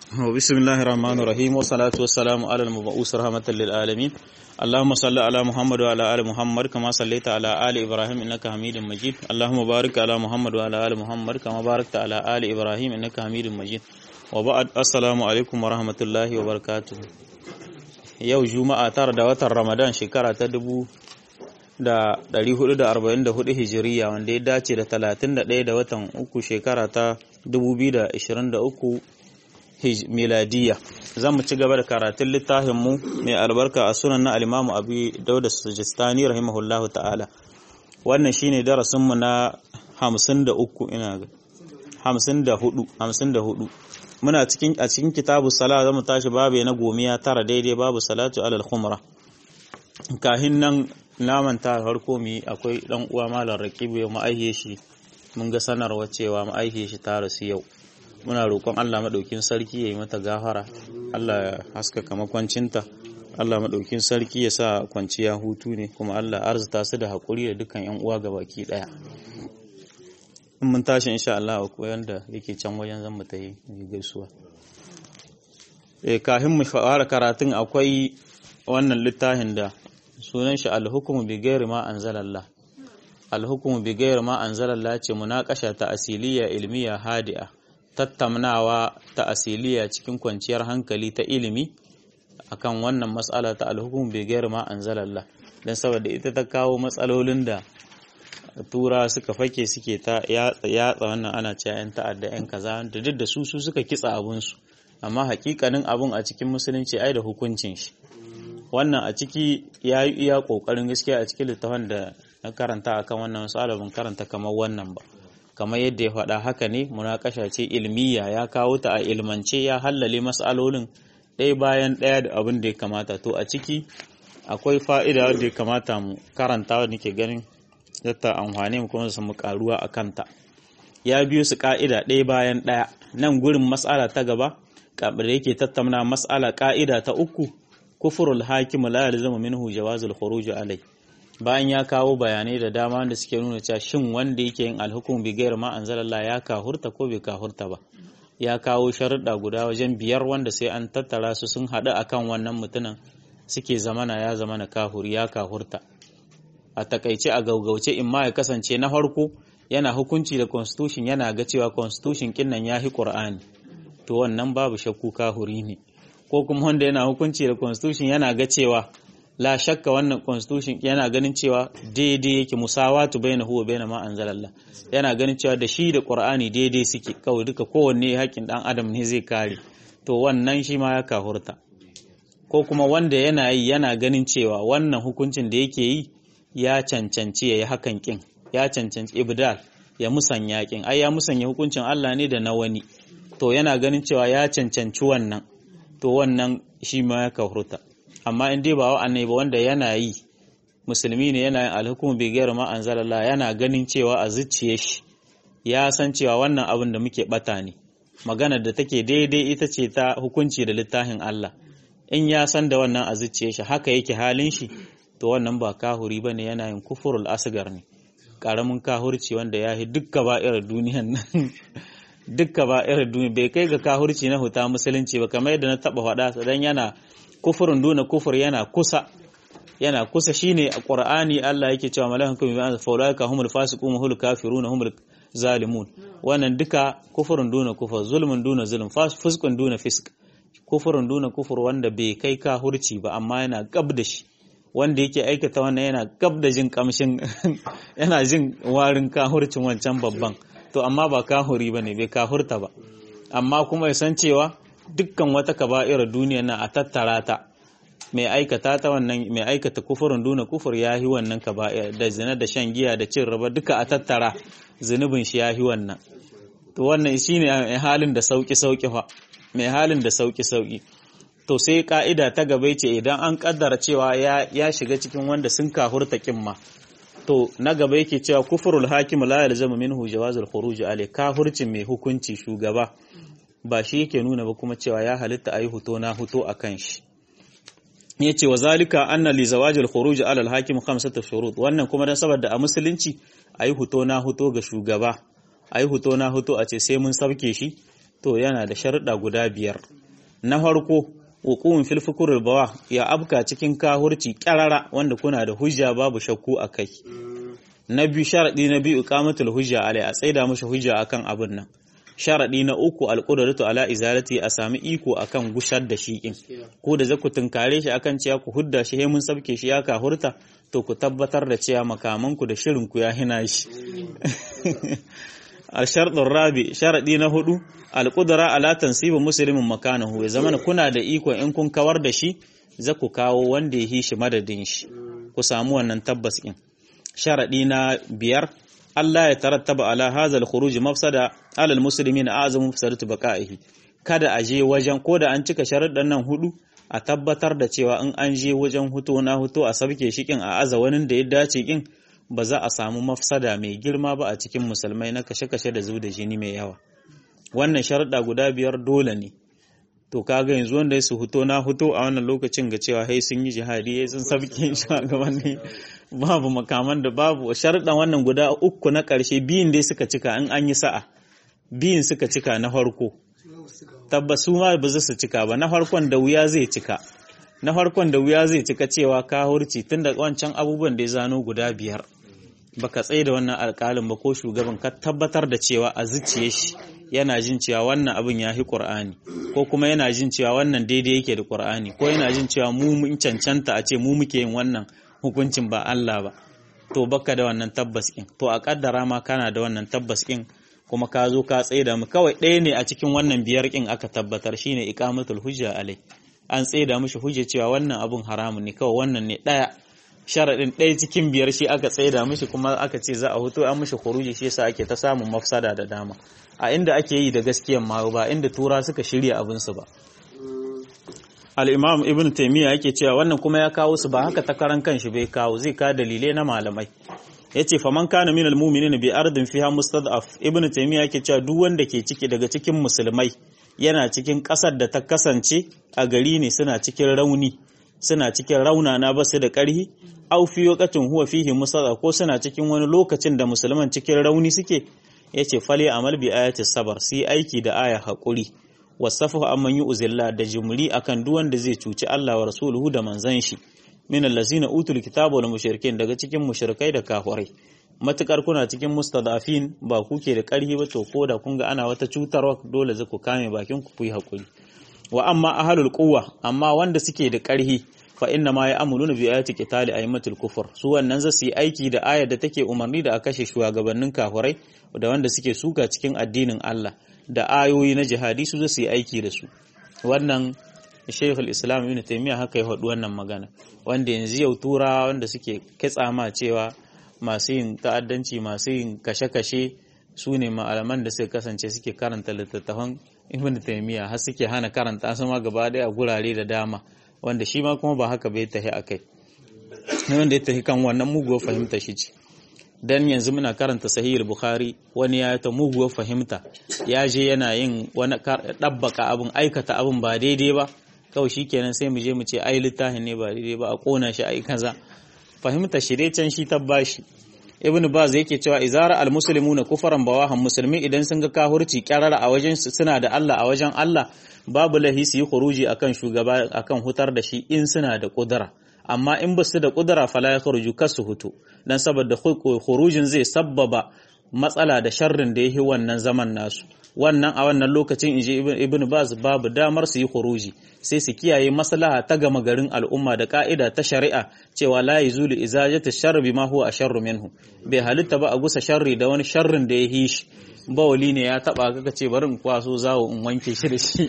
بسم الله الرحمن الرحيم والصلاة والسلام على المبعوث رحمة للعالمين اللهم صل على محمد وعلى آل محمد كما صليت على آل إبراهيم إنك حميد مجيد اللهم بارك على محمد وعلى آل محمد كما باركت على آل إبراهيم إنك حميد مجيد وبعد السلام عليكم ورحمة الله وبركاته yau juma'a tara da watan ramadan shekara ta dubu da ɗari hudu da arba'in da hudu hijiriya wanda ya dace da talatin da ɗaya da watan uku shekara ta dubu biyu da ashirin da uku miladiya zan mu ci gaba da karatun littafinmu mai albarka a sunan na alimamu abu dauda sujistani rahimahullahu ta'ala wannan shine darasinmu na hamsin da uku ina ga hamsin da hudu hamsin da hudu muna cikin a cikin kitabu sala zamu tashi babu na gomiya tara daidai babu salatu alal khumra kahin nan naman ta farko mi akwai dan uwa malam raqibu ya ma'aihe shi mun ga sanarwa cewa ma'aihe shi ta rasu yau muna roƙon Allah madaukin sarki yayi mata gafara Allah ya haskaka makwancinta Allah madaukin sarki ya sa kwanciya hutu ne kuma Allah arzuta su da hakuri da dukkan yan uwa gabaki daya in mun tashi insha Allah akwai wanda yake can wajen zan mu ta yi gaisuwa eh kafin mu fara karatun akwai wannan littafin da sunan shi al-hukmu bi ghairi ma anzalallah al-hukmu bi ghairi ma anzalallah ce munaqasha ta asiliya ilmiya hadi'a tattaunawa ta asiliya cikin kwanciyar hankali ta ilimi akan wannan mas'ala ta al-hukmu bi ghairi ma anzalallah dan saboda ita ta kawo matsalolin da tura suka fake suke ta yatsa wannan ana cewa yan ta'adda yan kaza da duk da su su suka kitsa abun su amma hakikanin abun a cikin musulunci ai da hukuncin shi wannan a ciki ya yi iya kokarin gaskiya a cikin littafin da na karanta akan wannan masala ban karanta kamar wannan ba kamar yadda ya faɗa haka ne munakasha ce ilmiya ya kawo ta a ilmance ya hallale masalolin ɗaya bayan ɗaya da abin da ya kamata to a ciki akwai fa'ida wanda ya kamata mu karanta wanda nake ganin zata amfani mu kuma su mu karuwa a kanta ya biyo su ka'ida ɗaya bayan ɗaya nan gurin matsala ta gaba kabar yake tattauna matsala ka'ida ta uku kufurul hakim la yalzamu minhu jawazul khuruj alai bayan ya kawo bayanai da dama da suke nuna cewa shin wanda yake yin alhukum bi ghairi ma anzalallah ya kahurta ko bai kahurta ba ya kawo sharuɗa guda wajen biyar wanda sai an tattara su sun haɗu akan wannan mutumin suke zamana ya zamana kahuri ya kahurta a takaice a gaugauce in ma ya kasance na farko yana hukunci da constitution yana ga cewa constitution kinnan ya hi qur'ani to wannan babu shakku kahuri ne ko kuma wanda yana hukunci da constitution yana ga cewa la shakka wannan constitution yana ganin cewa daidai yake musawatu baina huwa baina ma anzalallah yana ganin cewa da shi da qur'ani daidai suke kawai duka kowanne haƙƙin dan adam ne zai kare to wannan shi ma ya kahurta ko kuma wanda yana yi yana ganin cewa wannan hukuncin da yake yi ya cancanci ya yi hakan kin ya cancanci ibdal ya musanya kin ai ya musanya hukuncin Allah ne da na wani to yana ganin cewa ya cancanci wannan to wannan shi ma ya kahurta amma in dai ba wa'annai ba wanda yana yi musulmi ne yana yin alhukumu bi gairu ma anzalallah yana ganin cewa a zuciye shi ya san cewa wannan abin da muke bata ne maganar da take daidai ita ce ta hukunci da littafin Allah in ya san da wannan a zuciye shi haka yake halin shi to wannan ba kahuri ba ne yana yin kufurul asgar ne ƙaramin kahurci wanda ya yi dukka ba irin duniyan nan dukka ba irin duniya bai kai ga kahurci na huta musulunci ba kamar yadda na taɓa faɗa dan yana kufurin duna kufur yana kusa yana kusa shine a qur'ani Allah yake cewa malakan kuma bi anza faulaika humul fasiqun hul kafirun humul zalimun wannan duka kufurin duna kufur zulmun duna zulm fuskun duna fisk kufurin duna kufur wanda bai kai kahurci ba amma yana gab da shi wanda yake aikata wannan yana gab da jin kamshin yana jin warin kahurcin wancan babban to amma ba kahuri ba ne bai kahurta ba amma kuma ya san cewa dukkan wata kaba'ira duniya na a tattara ta mai aikata ta wannan mai aikata kufurin duna kufur ya yi wannan kaba'ira da zina da shan giya da cin raba duka a tattara zunubin shi ya yi wannan to wannan shine mai halin da sauki sauki fa mai halin da sauki sauki to sai ka'ida ta gaba ce idan an kaddara cewa ya shiga cikin wanda sun kahurta kimma to na gaba yake cewa kufurul hakim la yalzamu minhu jawazul khuruj alai kahurcin mai hukunci shugaba ba shi yake nuna ba kuma cewa ya halitta ayi huto na huto akan shi yace wa zalika anna li zawajil khuruj ala al hakim khamsatu shurut wannan kuma dan saboda a musulunci ayi huto na huto ga shugaba a yi huto na huto a ce sai mun sabke shi to yana da sharuɗa guda biyar na farko wuqu'un fil fukurul bawa ya abka cikin kahurci kyarara wanda kuna da hujja babu shakku akai na biyu sharadi na biyu iqamatul hujja alai a tsaida mushi hujja akan abin nan sharadi na uku alqudratu ala izalati a sami iko akan gushar da shi in ko da zaku tunkare shi akan cewa ku hudda shi he mun sabke shi ya kahurta to ku tabbatar da cewa makamanku da shirin ku ya hina shi al-sharɗin rabi sharaɗi na hudu al-qudra ala tansibi muslimin makanahu ya zama kuna da iko in kun kawar da shi za ku kawo wanda ya yi shi madadin shi ku samu wannan tabbas in sharaɗi na biyar Allah ya tarattaba ala hazal khuruj mafsada ala al-muslimin azamu mafsadatu baqaihi kada a je wajen ko da an cika sharuɗan nan hudu a tabbatar da cewa in an je wajen huto na huto a sabke shi kin a aza wani da ya dace kin ba za a samu mafsada mai girma ba a cikin musulmai na kashe-kashe da zub da jini mai yawa wannan sharuɗa guda biyar dole ne to kaga yanzu wanda ya su huto na huto a wannan lokacin ga cewa hai sun yi jihadi sun sabke shugabanni babu makaman da babu sharuɗan wannan guda uku na ƙarshe biyun dai suka cika in an yi sa'a biyun suka cika na farko tabbas su ma ba za su cika ba na farkon da wuya zai cika na farkon da wuya zai cika cewa ka hurci tun da wancan abubuwan da ya zano guda biyar baka tsaye da wannan alƙalin ba ko shugaban ka tabbatar da cewa a zuciye shi yana jin cewa wannan abin ya fi ƙur'ani ko kuma yana jin cewa wannan daidai yake da ƙur'ani ko yana jin cewa mu mun cancanta a ce mu muke yin wannan hukuncin ba Allah ba to baka da wannan tabbas ɗin to a kaddara ma kana da wannan tabbas ɗin kuma ka zo ka tsaye da mu kawai ɗaya ne a cikin wannan biyar ƙin aka tabbatar shine iqamatul hujja alai an tsaye da mishi hujja cewa wannan abun haramun ne kawai wannan ne ɗaya sharaɗin ɗaya cikin biyar shi aka tsaye da mishi kuma aka ce za a huto an mishi khuruji shi yasa ake ta samun mafsada da dama a inda ake yi da gaskiyan ma ba inda tura suka shirya abinsu ba al-imam ibn taymiya yake cewa wannan kuma ya kawo su ba haka ta karan kanshi bai kawo zai ka dalilai na malamai yace faman kana minal mu'minina bi ardin fiha mustad'af ibn taymiya yake cewa duk wanda ke ciki daga cikin musulmai yana cikin kasar da ta kasance a gari ne suna cikin rauni suna cikin raunana basu da ƙarhi aw fi waqatin huwa fihi mustad'af ko suna cikin wani lokacin da musulman cikin rauni suke yace fali amal bi ayati sabar sai aiki da aya hakuri wasafahu amman yu'zilla da jumri akan duk wanda zai cuci Allah wa rasuluhu da manzon shi min allazina utul kitaba wal mushrikin daga cikin mushrikai da kafirai matukar kuna cikin mustadafin ba kuke da karhi ba to ko da kun ga ana wata cutarwa dole za ku kame bakin ku yi hakuri wa amma ahlul quwwa amma wanda suke da karhi fa inna ma ya'muluna bi ayati qitali aymatul kufur su wannan za su yi aiki da ayar da take umarni da a kashe shugabannin kafirai da wanda suke suka cikin addinin Allah da ayoyi na jihadi su su yi aiki da su wannan Sheikhul Islam Ibn Taymiyyah haka ya faɗi wannan magana wanda yanzu yau tura wanda suke kitsa ma cewa masu yin ta'addanci masu yin kashe-kashe su ne malaman da suka kasance suke karanta littattafan Ibn Taymiyyah har suke hana karanta su ma gaba daya a gurare da dama wanda shi ma kuma ba haka bai tahi akai wanda ya tahi kan wannan muguwar fahimta shi ce dan yanzu muna karanta sahihul bukhari wani ya ta muguwar fahimta ya je yana yin wani dabbaka abin aikata abin ba daidai ba kawai shikenan sai mu je mu ce ai littafin ne ba daidai ba a kona shi ai kaza fahimta shi dai can shi tabbashi ibn baz yake cewa izara almuslimuna kufaran bawahan musulmi idan sun ga kahurci kyarara a wajen suna da Allah a wajen Allah babu lahi su yi khuruji akan shugaba akan hutar da shi in suna da kudura amma in ba su da kudura fala ya kharuju kasu hutu dan saboda khurujin zai sabbaba matsala da sharrin da yake wannan zaman nasu wannan a wannan lokacin inji ibn baz babu damar su yi khuruji sai su kiyaye maslaha ta gama garin al'umma da ka'ida ta shari'a cewa la yazulu izajatu sharri bima huwa asharru minhu bai halitta ba a gusa sharri da wani sharrin da ya yi shi bawali ne ya taba kaka ce bari in kwaso zawo in wanke shi da shi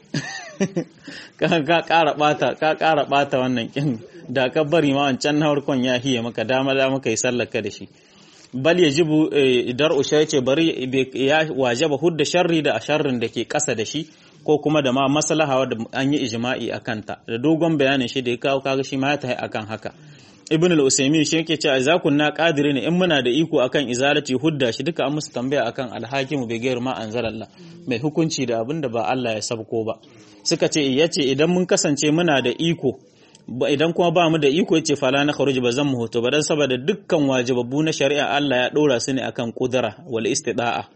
ka kara bata ka kara bata wannan kin da ka bari ma wancan na farkon ya hiye maka dama da maka yi sallaka da shi bal yajibu idar usha yace bari ya wajaba hudda sharri da sharrin da ke kasa da shi ko kuma da ma maslaha da an yi ijma'i akan ta da dogon bayanin shi da ya kawo kaga shi ma ya tahi akan haka ibn al-usaymin shi yake cewa za kunna qadiri ne in muna da iko akan izalati hudda shi duka an musu tambaya akan al-hakimu bi ghairi ma anzalallah mai hukunci da abin da ba Allah ya sabko ba suka ce yace idan mun kasance muna da iko idan kuma ba mu da iko yace fala na kharuj ba zan mu hoto ba dan saboda dukkan wajibabbu na shari'a Allah ya dora su ne akan kudura wal istida'a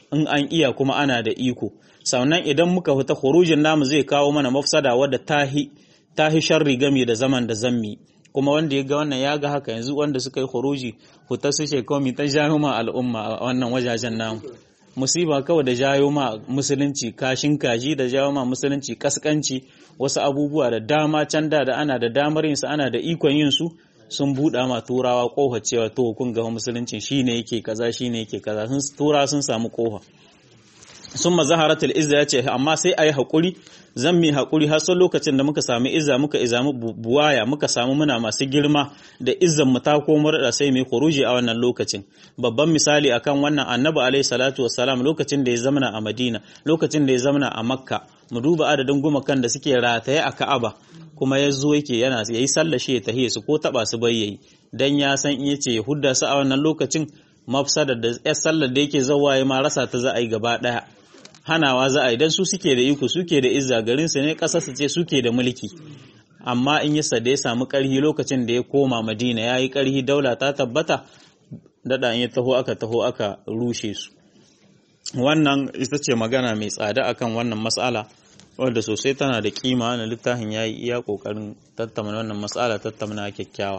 in an iya kuma ana da iko sannan idan muka fita khurujin namu zai kawo mana mafsada wadda tahi tahi sharri game da zaman da zammi kuma wanda ya ga wannan ya ga haka yanzu wanda suka yi khuruji fita su shekaru ta jayo ma al'umma a wannan wajajen namu musiba kawai da jayo ma musulunci kashin kaji da jayo ma musulunci kaskanci wasu abubuwa da dama can da ana da damar yin su ana da ikon yin su sun buɗa ma turawa ƙofa cewa to kun ga musulunci shine yake kaza shine yake kaza sun tura sun samu ƙofa sun mazaharatul izza ya ce amma sai a yi haƙuri zan mi haƙuri har son lokacin da muka sami izza muka izamu buwaya muka samu muna masu girma da izzan mu ta komar da sai mai khuruji a wannan lokacin babban misali akan wannan annabi alaihi salatu wassalam lokacin da ya zamana a madina lokacin da ya zamana a makka mu duba adadin gumakan da suke rataye a ka'aba kuma ya zo yake yana yayi sallah shi ya tahiye su ko taba su bayyayi dan ya san in yace ya hudda su a wannan lokacin mafsada da yar sallar da yake zawaye ma rasa ta za a yi gaba daya hanawa za a yi don su suke da iko suke da izza garin su ne ƙasa su ce suke da mulki amma in yasa da ya samu ƙarhi lokacin da ya koma madina ya yi ƙarhi daula ta tabbata daɗa in ya taho aka taho aka rushe su wannan ita ce magana mai tsada akan wannan matsala wadda sosai tana da kima na littafin ya yi iya ƙoƙarin tattauna wannan matsala tattauna kyakkyawa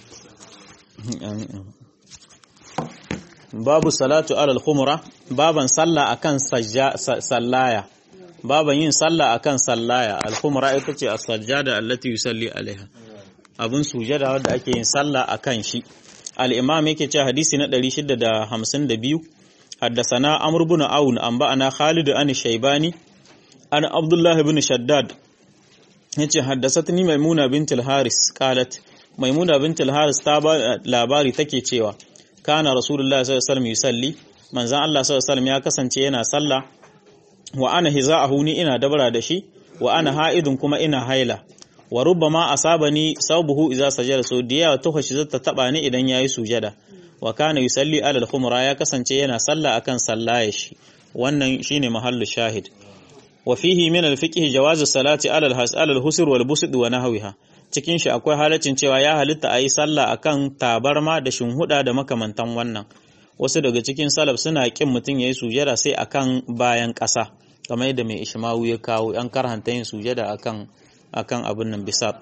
babu salatu alal khumra baban sallah akan sallaya baban yin sallah akan sallaya al khumra ita ce as-sajjada allati yusalli alaiha abun sujada wanda ake yin sallah akan shi al imam yake cewa hadisi na 652 haddathana amr ibn aun an ba'ana khalid an shaybani an abdullah ibn shaddad yace haddathatni maimuna bint al haris qalat maimuna bint al haris ta ba labari take cewa kana rasulullah sallallahu alaihi wasallam yusalli manzon Allah sallallahu alaihi wasallam ya kasance yana sallah wa ana hiza'ahu ni ina dabara da shi wa ana ha'idun kuma ina haila wa rubbama asabani sawbuhu idza sajada so diya ta hoshi zata taba ni idan yayi sujada wa kana yusalli ala al-khumra ya kasance yana sallah akan sallaya shi wannan shine mahallu shahid wa fihi min al-fiqh jawaz salati ala al-hasal al-husr wal busd wa nahwiha cikin shi akwai halaccin cewa ya halitta a yi sallah akan tabarma da shinhuda da makamantan wannan wasu daga cikin salaf suna kin mutum ya yi sujada sai akan bayan ƙasa kamar yadda mai ishmawu ya kawo yan karhanta yin sujada akan akan abin nan bisat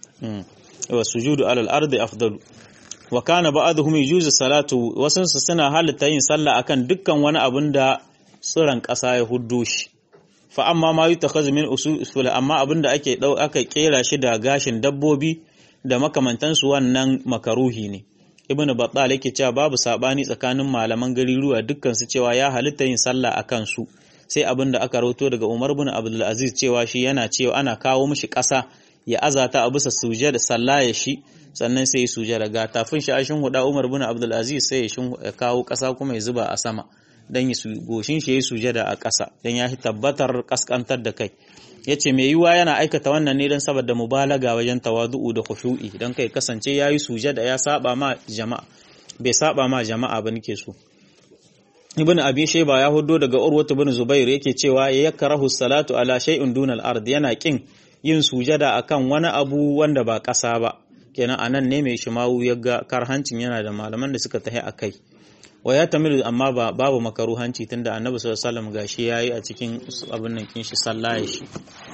wa sujudu alal ardi afdalu wa kana ba'dhum yujuzu salatu wasun su suna halitta yin sallah akan dukkan wani abin da tsiran ƙasa ya huddo shi fa amma ma yutakhadhu min usul amma abin da ake dau aka kera shi da gashin dabbobi da makamantansu wannan makaruhi ne ibn battal yake cewa babu sabani tsakanin malaman gariruwa dukkan su cewa ya halitta yin sallah akan su sai abin da aka rawato daga Umar ibn Abdul Aziz cewa shi yana cewa ana kawo mishi ƙasa ya azata a bisa sujada sallah ya shi sannan sai ya sujada ga tafin shi ashin huda Umar ibn Abdul Aziz sai ya kawo ƙasa kuma ya zuba a sama dan ya goshin shi ya sujada a ƙasa dan ya tabbatar kaskantar da kai yace mai yiwa yana aikata wannan ne don saboda mubalaga wajen tawadu'u da khushu'i don kai kasance yayi sujada ya saba ma jama'a bai saba ma jama'a ba nake so ibn abi shayba ya hudo daga urwa ibn zubair yake cewa ya yakrahu salatu ala shay'in dunal ard yana kin yin sujada akan wani abu wanda ba ƙasa ba kenan anan ne mai shimawu ya ga karhancin yana da malaman da suka tahi akai wa ya tamilu amma ba babu makaruhanci tunda annabi sallallahu alaihi wasallam gashi yayi a cikin abin nan kin shi sallaye shi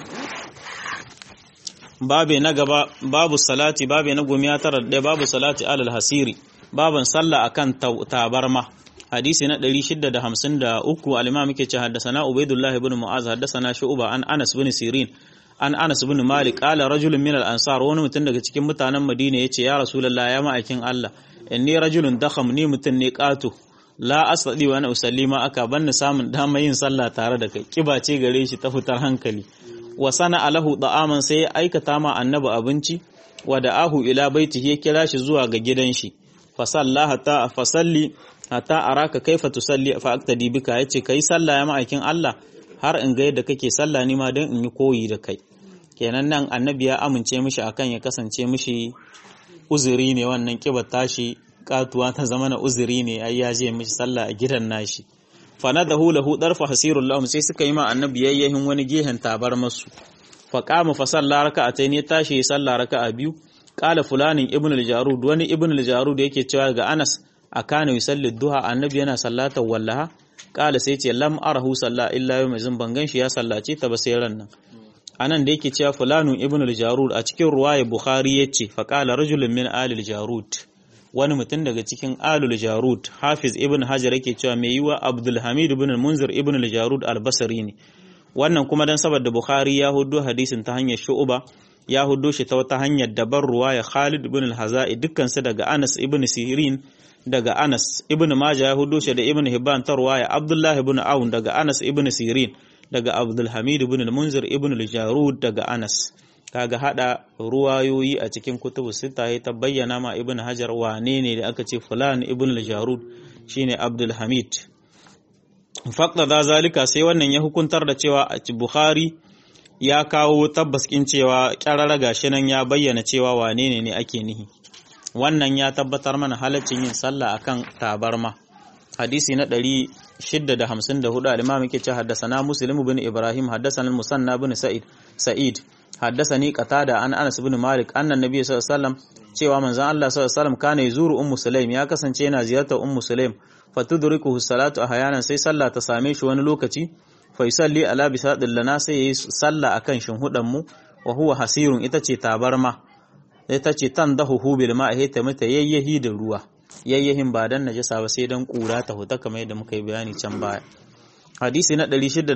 babe na gaba babu salati babe na gomiya tara da babu salati alal hasiri baban sallah akan tabarma hadisi na 653 al-imam yake ce haddathana ubaidullah ibn mu'az haddathana shu'ba an anas ibn sirin an anas ibn malik qala rajulun min al-ansar wani mutum daga cikin mutanen madina yace ya rasulullah ya ma'aikin Allah inni rajulun dakham ni mutum ne qatu la asadi wa ana usalli ma aka banni samun dama yin sallah tare da kai kiba ce gare shi ta fitar hankali wa sana alahu da'aman sai ya aikata ma annabi abinci wa da'ahu ila baitihi ya kira shi zuwa ga gidan shi fa sallaha ta fa salli hatta araka kaifa tusalli fa aktadi bika yace kai sallah ya ma'aikin Allah har in ga yadda kake sallah ni ma dan in yi koyi da kai kenan nan annabi ya amince mishi akan ya kasance mishi uzuri ne wannan kibar tashi katuwa ta zama na uzuri ne ai ya je mishi sallah a gidan nashi fa nadahu lahu darfa hasirul lahum sai suka yi ma annabi yayyahin wani gehen tabar masu fa qama fa salla raka'atayn ya tashi ya salla raka'a biyu qala fulanin ibn al-jarud wani ibn al-jarud yake cewa ga Anas akana yusalli duha annabi yana sallatar wallaha kala sai ce lam arahu salla illa yau mai ban ganshi ya sallace ta ba sai ran nan anan da yake cewa fulanu ibn al-jarud a cikin ruwaya bukhari yace fa qala rajulun min ali al-jarud wani mutum daga cikin alul jarud hafiz ibn hajar yake cewa mai yiwa abdul hamid ibn munzir ibn al-jarud al-basri ne wannan kuma dan saboda bukhari ya hudo hadisin ta hanyar shu'ba ya hudo shi ta wata hanyar dabar ruwaya khalid ibn al-hazai dukkan su daga anas ibn sirin daga anas ibn majah ya hudo shi da ibn hibban ta ruwaya abdullah ibn aun daga anas ibn sirin daga abdul hamid ibn al-munzir ibn al-jarud daga anas kaga hada ruwayoyi a cikin kutubu sita ya ta bayyana ma ibn hajar wane ne da aka ce fulan ibn al-jarud shine abdul hamid faqda da zalika sai wannan ya hukuntar da cewa a bukhari ya kawo tabbas kin cewa kyarara gashi nan ya bayyana cewa wane ne ne ake nihi wannan ya tabbatar mana halaccin yin sallah akan tabarma hadisi na 654 al-imam yake ce haddasa muslim ibn ibrahim haddasa musanna ibn sa'id sa'id حدثني قتادة عن أنس بن مالك أن النبي صلى الله عليه وسلم cewa manzon Allah sallallahu alaihi wasallam kana yazuru ummu sulaim ya kasance yana ziyartar ummu sulaim fatudrikuhu salatu ahyanan sai sallah ta same shi wani lokaci fa yusalli ala bisadil lana sai yayi sallah akan shinhudan mu wa huwa hasirun ita ce tabarma ita ce tandahu bil ma'i ta mata yayyahi da ruwa yayyahin ba dan najasa ba sai dan kura ta huta kamar yadda muka yi bayani can baya hadisi na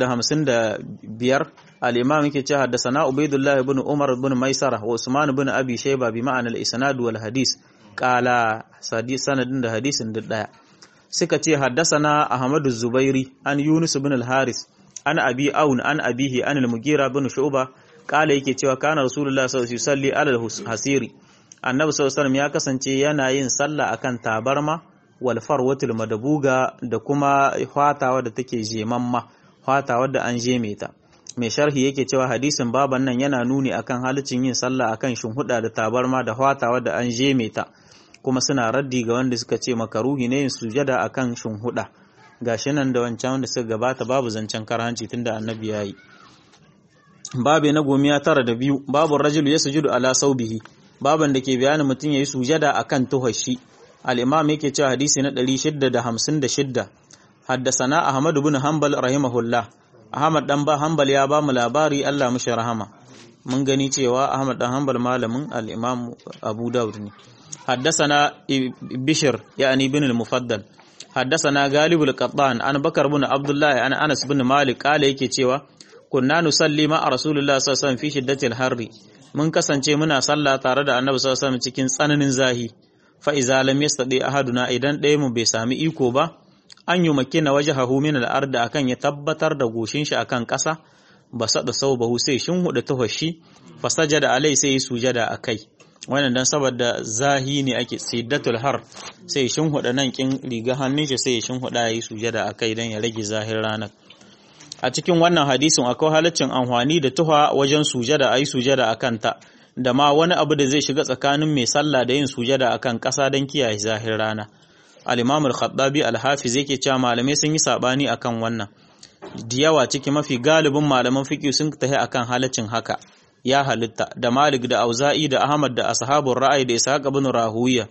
655 al-imam yake cewa haddathana ubaidullah ibn umar ibn maisara wa usman ibn abi shayba bi ma'ana al-isnad wal hadis qala sanadin da hadisin duk daya suka ce haddasana ahmadu zubairi an yunus ibn al-haris an abi aun an abihi an al-mugira ibn shu'ba qala yake cewa kana rasulullah sallallahu alaihi wasallam ala al-hasiri annabi sallallahu alaihi wasallam ya kasance yana yin sallah akan tabarma walfar watul madabuga da kuma fatawa da take jemamma fatawa da an jeme ta mai sharhi yake cewa hadisin baban nan yana nuni akan halicin yin sallah akan shinhuda da tabarma da fatawa da an jeme ta kuma suna raddi ga wanda suka ce makaruhi ne yin sujada akan shinhuda gashi nan da wancan wanda suka gabata babu zancen karhanci tunda annabi yayi babu na gomiya tara da biyu babu rajulu ya sujudu ala saubihi baban da ke bayanin mutum yayi sujada akan tuhashi الإمام يكي تشا حديثي ندري شدة ده همسن ده شدة حدثنا أحمد بن حنبل رحمه الله أحمد دنبا حنبل يا با ملاباري الله مش رحمه من gani cewa Ahmad dan Hanbal malamin al-Imam Abu Dawud ne حدثنا بشر يعني بن المفضل حدثنا غالب القطان عن بكر بن عبد الله عن انس بن مالك قال yake cewa kunna nusalli ma rasulullah sallallahu alaihi wasallam fi shiddatil harri mun kasance muna sallah tare da annabi sallallahu alaihi wasallam cikin tsananin zahi fa iza lam yastadi ahaduna idan ɗaya mu bai sami iko ba an yi makina wajhahu min al-ard akan ya tabbatar da goshin shi akan ƙasa ba sada saubahu sai shin huda tafashi fa sajada alai sai sujada akai wannan dan saboda zahi ne ake siddatul har sai shin huda nan kin riga hannun shi sai shin huda yi sujada akai dan ya rage zahir ranar a cikin wannan hadisin akwai halaccin amfani da tuha wajen sujada ayi sujada akan ta da ma wani abu da zai shiga tsakanin mai sallah da yin sujada akan ƙasa don kiyaye zahir rana al-imam al-khattabi al-hafiz yake cewa malamai sun yi sabani akan wannan da yawa ciki mafi galibin malaman fiqh sun tahi akan halaccin haka ya halitta da malik da auza'i da ahmad da ashabul ra'ayi da ishaq ibn rahuwiya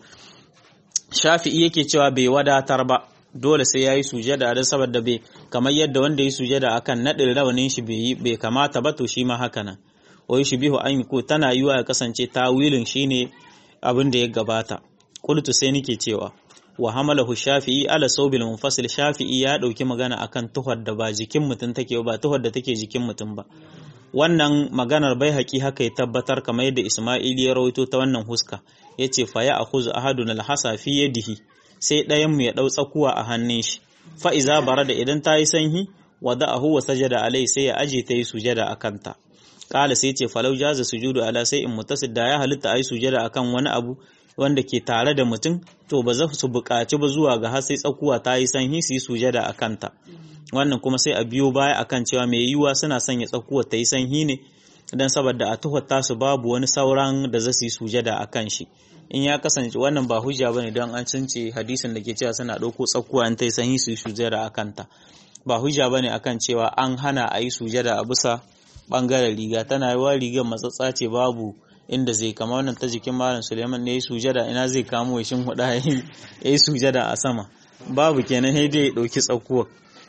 shafi'i yake cewa bai wadatar ba dole sai yayi sujada da saboda bai kamar yadda wanda yi sujada akan nadin rawanin shi bai bai kamata ba to shi ma haka nan wai shi bihu an ko tana yiwa ya kasance tawilin shine abin da ya gabata qultu sai nake cewa wa hamalahu shafi'i ala sawbil munfasil shafi'i ya dauki magana akan tuhar da ba jikin mutum take ba tuhar da take jikin mutum ba wannan maganar bai haƙi haka ya tabbatar kamar yadda Isma'il ya rawaito ta wannan huska yace fa ya akhuzu ahadun alhasa fi yadihi sai ɗayan mu ya dau tsakuwa a hannun shi fa iza barada idan ta yi sanhi wada'ahu wa sajada alai sai ya aje ta yi sujada akan ta kala sai ce falau jaza sujudu ala sai in mutasid da ya halitta ayi sujada akan wani abu wanda ke tare da mutum to ba za su buƙaci ba zuwa ga har sai tsakuwa ta yi sanhi su yi sujada a kanta wannan kuma sai a biyo baya akan cewa mai yiwuwa suna sanya tsakuwa ta yi sanhi ne don saboda a tuhar tasu babu wani sauran da za su yi sujada a kan shi in ya kasance wannan ba hujja bane don an cince hadisin da ke cewa suna ɗauko tsakuwa in ta yi sanhi su yi sujada a kanta ba hujja bane akan cewa an hana a yi sujada a bisa bangaren riga tana yiwa rigar matsatsa ce babu inda zai kama wannan ta jikin malam suleiman ne ya yi sujada ina zai kamo ya shin huda ya yi sujada a sama babu kenan sai dai ya ɗauki tsakuwa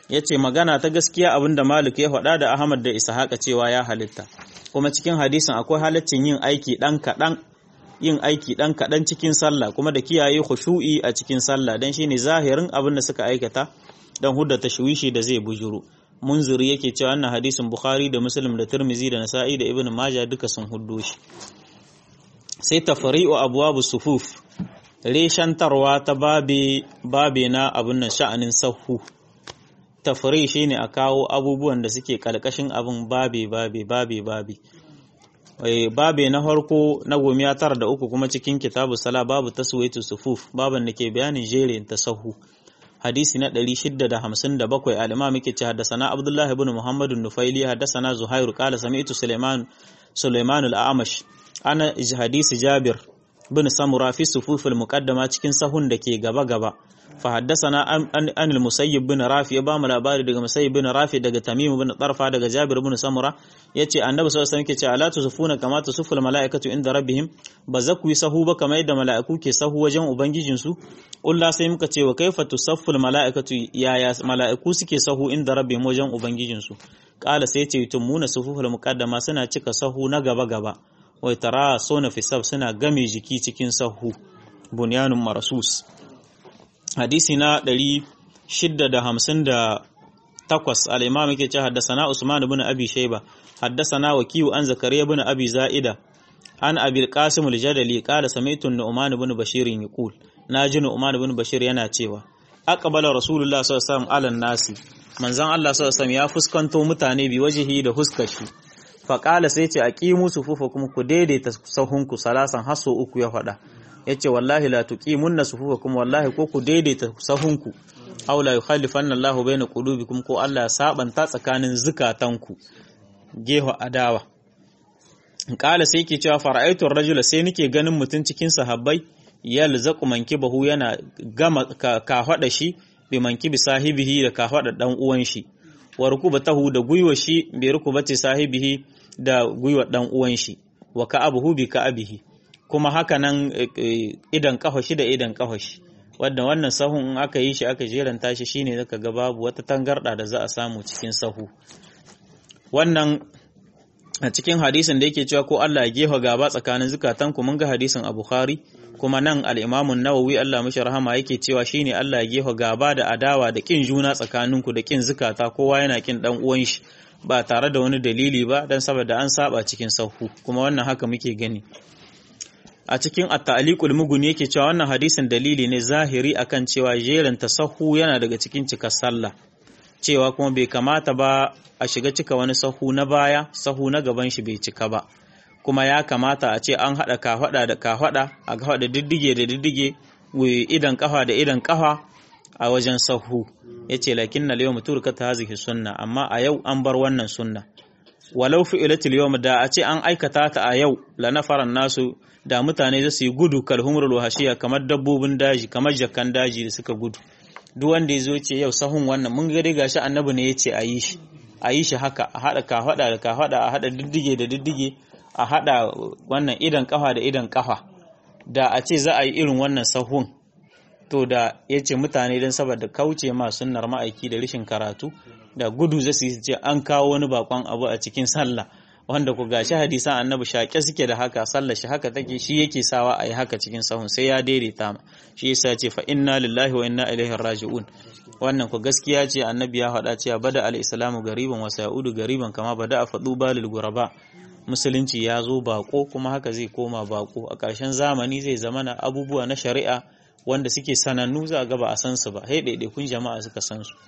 yace magana ta gaskiya abinda Malik ya faɗa da Ahmad da Ishaqa cewa ya halitta kuma cikin hadisin akwai halaccin yin aiki dan kaɗan yin aiki dan kaɗan cikin sallah kuma da kiyaye khushu'i a cikin sallah dan shine zahirin abin da suka aikata dan hudda tashwishi da zai bujuru munziri yake cewa wannan hadisin Bukhari da Muslim da Tirmizi da Nasa'i da Ibn Majah duka sun huddo shi sai tafri'u abwabu sufuf reshantarwa ta babe babe na abin nan sha'anin sahu tafri shine a kawo abubuwan da suke kalkashin abin babe babe babe babe babe na farko na gomiya tara da uku kuma cikin kitabu sala babu taswaitu sufuf baban da ke bayanin jerin ta sahu hadisi na 657 al-imam yake ce haddathana abdullah ibn muhammad an-nufaili haddathana zuhair qala sami'tu sulaiman sulaiman al-amash ana hadisi jabir bin samura fi sufuf al-muqaddama cikin sahun da ke gaba gaba fa haddathana an al-musayyib bin rafi ba mu labari daga musayyib bin rafi daga tamim bin tarfa daga jabir bin samura yace annabi sallallahu alaihi wasallam yake ce ala tusufuna kama tusuful malaikatu inda rabbihim ba za ku yi sahu ba kamar yadda mala'iku ke sahu wajen ubangijin su ulla sai muka ce wa kaifa tusafful malaikatu yaya mala'iku suke sahu inda rabbihim wajen ubangijin su qala sai ce yutumuna sufuful muqaddama suna cika sahu na gaba gaba wai tara sona fi sab suna game jiki cikin sahu bunyanun marasus hadisi na 658 al-imam yake ce haddasana usman ibn abi shayba haddasana wakiyu an zakariya ibn abi zaida an abi qasim al-jadali qala sami'tu nu'man ibn bashir yaqul naji nu'man ibn bashir yana cewa aqbala rasulullah sallallahu alaihi wasallam ala nasi manzon Allah sallallahu alaihi wasallam ya fuskanto mutane bi wajihi da huskar shi faƙala sai ce a ƙimu su fufa kuma ku daidaita sahunku salasan haso uku ya faɗa ya ce wallahi la tuqimun na sufufa kuma wallahi ko ku daidaita sahunku aw la yukhallifanna Allahu baina qulubikum ko Allah ya sabanta tsakanin zukatanku geho adawa ƙala sai ke cewa fara'aitu rajula sai nake ganin mutum cikin sahabbai yalzaqu mankibahu yana gama ka faɗa shi bi mankibi sahibihi da ka faɗa dan uwan shi wa rukubatahu da gwiwa shi bi rukubati sahibihi da gwiwa dan uwan shi wa ka'abuhu bi ka'abihi kuma haka nan idan kafa shi da idan kafa shi wanda wannan sahun in aka yi shi aka jeranta shi shine zaka ga babu wata tangarda da za a samu cikin sahu wannan a cikin hadisin da yake cewa ko Allah ya gefa gaba tsakanin zukatanku mun ga hadisin a Bukhari kuma nan al-Imam an-Nawawi Allah mishi rahama yake cewa shine Allah ya gefa gaba da adawa da kin juna tsakaninku da kin zukata kowa yana kin dan uwan shi ba tare da wani dalili ba dan saboda an saba cikin sahu kuma wannan haka muke gani a cikin at-ta'liqul mughni yake cewa wannan hadisin dalili ne zahiri akan cewa jerin tasahu yana daga cikin cikar sallah cewa kuma bai kamata ba a shiga cika wani sahu na baya sahu na gaban shi bai cika ba kuma ya kamata a ce an haɗa kafaɗa da kafaɗa a haɗa diddige da diddige idan kafa da idan kafa a wajen sahu ya ce lakin na yau mutur ta hazihi sunna amma a yau an bar wannan sunna walau fi'ilatil yawm da a ce an aikata ta a yau la nafaran nasu da mutane za su yi gudu kalhumrul wahashiya kamar dabbobin daji kamar jakkan daji da suka gudu duk wanda ya zo ce yau sahun wannan mun ga dai gashi annabi ne ya ce a yi shi a yi shi haka a haɗa kafaɗa da kafaɗa a haɗa diddige da diddige a haɗa wannan idan kafa da idan kafa da a ce za a yi irin wannan sahun to da ya ce mutane don saboda kauce ma sunnar ma'aiki da rashin karatu da gudu za su ce an kawo wani bakon abu a cikin sallah wanda ku gashi hadisan annabi shaƙe suke da haka sallar shi haka take shi yake sawa a yi haka cikin sahun sai ya daidaita ma shi yasa ce fa inna lillahi wa inna ilaihi raji'un wannan ku gaskiya ce annabi ya faɗa cewa bada al-islamu gariban wa sa'udu gariban kama bada a faɗu balil guraba musulunci ya zo bako kuma haka zai koma bako a ƙarshen zamani zai zama na abubuwa na shari'a wanda suke sanannu za a gaba a san su ba sai ɗaiɗaikun jama'a suka san su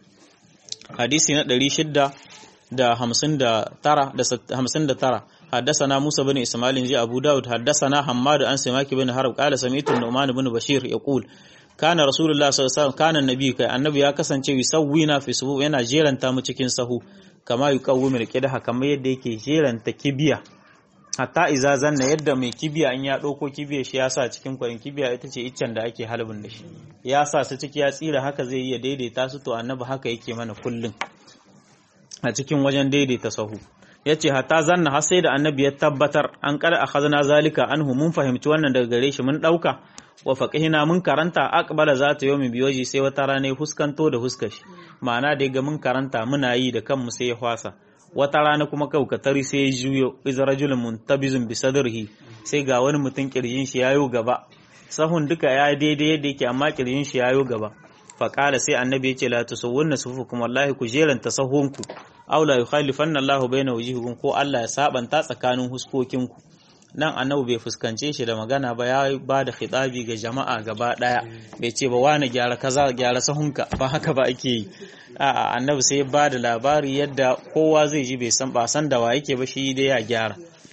hadisi na ɗari shidda da hamsin da tara da hamsin da tara حدثنا موسى بن إسماعيل جاء أبو داود حدثنا حماد عن سماك بن حرب قال سمعت النعمان بن بشير يقول كان رسول الله صلى الله عليه وسلم كان النبي كي النبي ya kasance yusawwina fi subu yana jeranta mu cikin sahu kama yuqawwimu alqidah kamar yadda yake jeranta kibiya hatta iza zanna yadda mai kibiya in ya ɗauko kibiya shi ya sa cikin kwarin kibiya ita ce iccen da ake halbin da shi ya sa su ciki ya tsira haka zai iya daidaita su to annabi haka yake mana kullum a cikin wajen daidaita sahu yace hatta zanna har sai da annabi ya tabbatar an kada akhadna zalika anhu mun fahimci wannan daga gare shi mun dauka wa faqihina mun karanta aqbala zata yawmi biyoji sai wata rana huskanto da huskar shi ma'ana da ga mun karanta muna yi da kanmu sai ya hwasa wata rana kuma kaukatari sai ya juyo iz rajulun muntabizun bi sadrihi sai ga wani mutum kirjin shi yayo gaba sahun duka ya daidai yadda yake amma kirjin shi yayo gaba faƙala sai annabi ya ce la tusawwunna sufukum wallahi ku jeranta sahunku aw la yukhalifanna Allahu baina wujuhikum ko Allah ya sabanta tsakanin huskokinku nan annabi bai fuskance shi da magana ba ya ba da khitabi ga jama'a gaba daya bai ce ba wani gyara kaza gyara sahunka ba haka ba ake yi a'a annabi sai ba da labari yadda kowa zai ji bai san ba san da wa yake ba shi dai ya gyara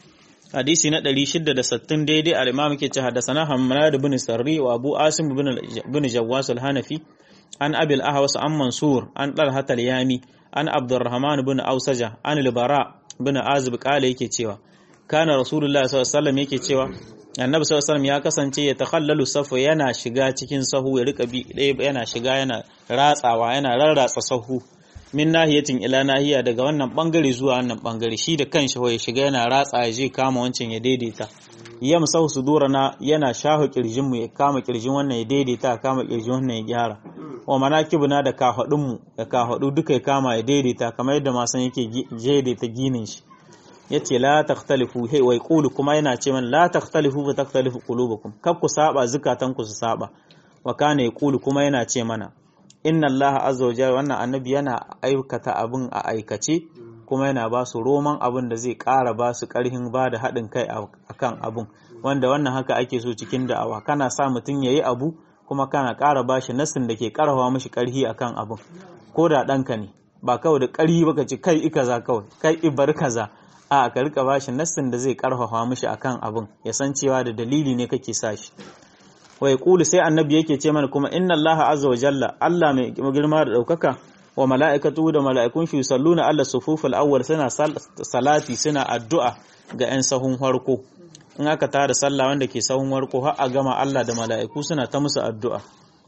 hadisi na 660 daidai al-imam ke ce hadasana Hammad ibn Sarri wa Abu Asim ibn Jawwas al-Hanafi an Abil Ahwas an Mansur an Talhat al-Yami an Abdurrahman ibn Ausaja an al-Bara ibn Azib kale yake cewa kana Rasulullah sallallahu alaihi wasallam yake cewa Annabi sallallahu alaihi wasallam ya kasance ya takhallalu safu yana shiga cikin sahu ya rika bi ɗaya yana shiga yana ratsawa yana rarratsa sahu min nahiyatin ila nahiya daga wannan bangare zuwa wannan bangare shi da kanshi ya shiga yana ratsa ya je kama wancan ya daidaita ya musahu sudurana yana shahu kirjin mu ya kama kirjin wannan ya daidaita kama kirjin wannan ya gyara wa manakibuna da kafadun mu da kafadu duka ya kama ya daidaita kamar yadda masan yake daidaita ginin shi yace la takhtalifu hay wai qulu kuma yana ce man la takhtalifu fa takhtalifu qulubukum kab ku saba zukatan ku su saba wa kana yaqulu kuma yana ce mana inna allaha azza wajalla wannan annabi yana aikata abin a aikace kuma yana ba su roman abin da zai ƙara ba su ƙarhin ba da haɗin kai akan abin wanda wannan haka ake so cikin da'awa kana sa mutum ya yi abu kuma kana ƙara ba shi nassin da ke ƙarfafa mashi ƙarhi akan abin ko da ɗanka ne ba kawai da ƙarhi baka ci kai i kaza kawai kai i bar kaza a ka rika ba shi nassin da zai ƙarfafa mashi akan abin ya san cewa da dalili ne kake sa shi wa yaqulu sai annabi yake ce mana kuma inna allaha azza wa jalla Allah mai girma da daukaka wa mala'ikatu da mala'ikun shi salluna alla sufuful awwal suna salati suna addu'a ga 'yan sahun farko in aka tada sallah wanda ke sahun farko har a gama Allah da mala'iku suna ta musu addu'a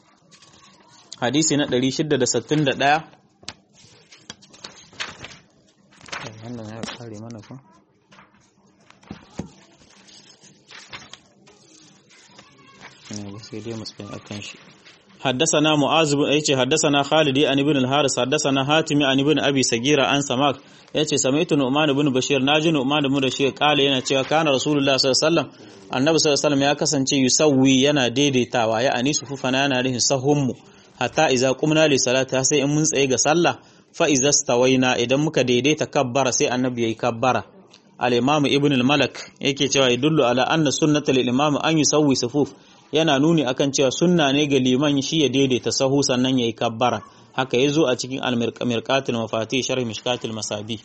hadisi na 661 wannan ya kare mana ko sai dai matsayin akan shi حدثنا معاذ بن ايچه حدثنا خالد عن ابن الحارث حدثنا حاتم عن ابن ابي سغيره عن سماك yace samaitu nu'man ibn bashir naji nu'man ibn bashir kale yana cewa kana rasulullah sallallahu alaihi wasallam annabi sallallahu alaihi wasallam ya kasance yusawwi yana daidaitawa ya ani sufufana yana rihin sahummu hatta idza qumna li salati sai in mun tsaye ga sallah fa idza stawaina idan muka daidaita kabbara sai annabi yayi kabbara al-imam ibn al-malak yake cewa yadullu ala anna sunnata lil-imam an yusawwi sufuf yana nuni akan cewa sunna ne ga liman shi ya daidaita sahu sannan yayi kabbara haka yazo a cikin al-mirqatul mafatih sharh mishkatul masabi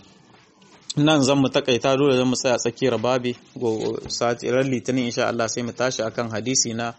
nan zan mu takaita dole zan mu tsaya tsakiyar babi go sati ran litinin insha Allah sai mu tashi akan hadisi na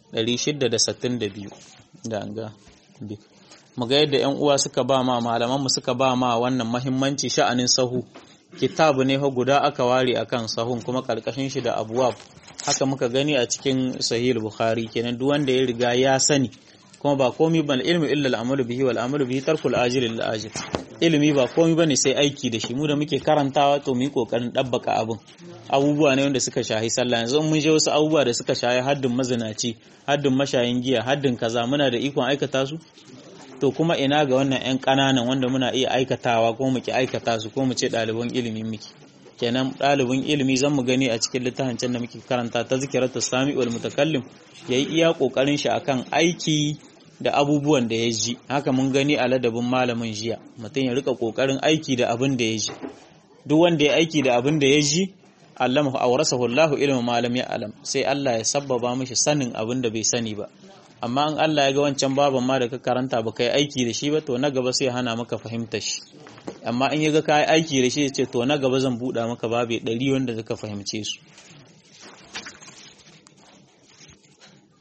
662 da ga mu ga yadda ƴan uwa suka ba ma malaman mu suka ba ma wannan muhimmanci sha'anin sahu kitabu ne fa guda aka ware akan sahun kuma karkashin shi da abwab haka muka gani a cikin sahih bukhari kenan duk wanda ya riga ya sani kuma ba komai bane ilmi illa al-amalu bihi wal amalu bihi tarkul ajil lil ajil ilimi ba komai bane sai aiki da shi mu da muke karantawa to mu yi kokarin dabbaka abun abubuwa ne wanda suka shahi sallah yanzu mun je wasu abubuwa da suka shahi haddin mazinaci haddin mashayin giya haddin kaza muna da ikon aikata su to kuma ina ga wannan 'yan ƙananan wanda muna iya aikatawa ko muke aikata su ko mu ce ɗaliban ilimi muke kenan ɗalibin ilimi zan mu gani a cikin littafin can da muke karanta ta zikiratu sami wal mutakallim yayi iya kokarin shi akan aiki da abubuwan da ya ji haka mun gani a ladabin malamin jiya mutum ya rika kokarin aiki da abin da ya ji duk wanda ya aiki da abin da ya ji allama awrasahu Allahu ilmu malam ya alam sai Allah ya sabbaba mishi sanin abin da bai sani ba amma in Allah ya ga wancan baban ma da ka karanta ba kai aiki da shi ba to na gaba sai hana maka fahimtar shi amma in ya ga kai aiki da shi ya ce to na gaba zan buɗa maka babe ɗari wanda zaka fahimce su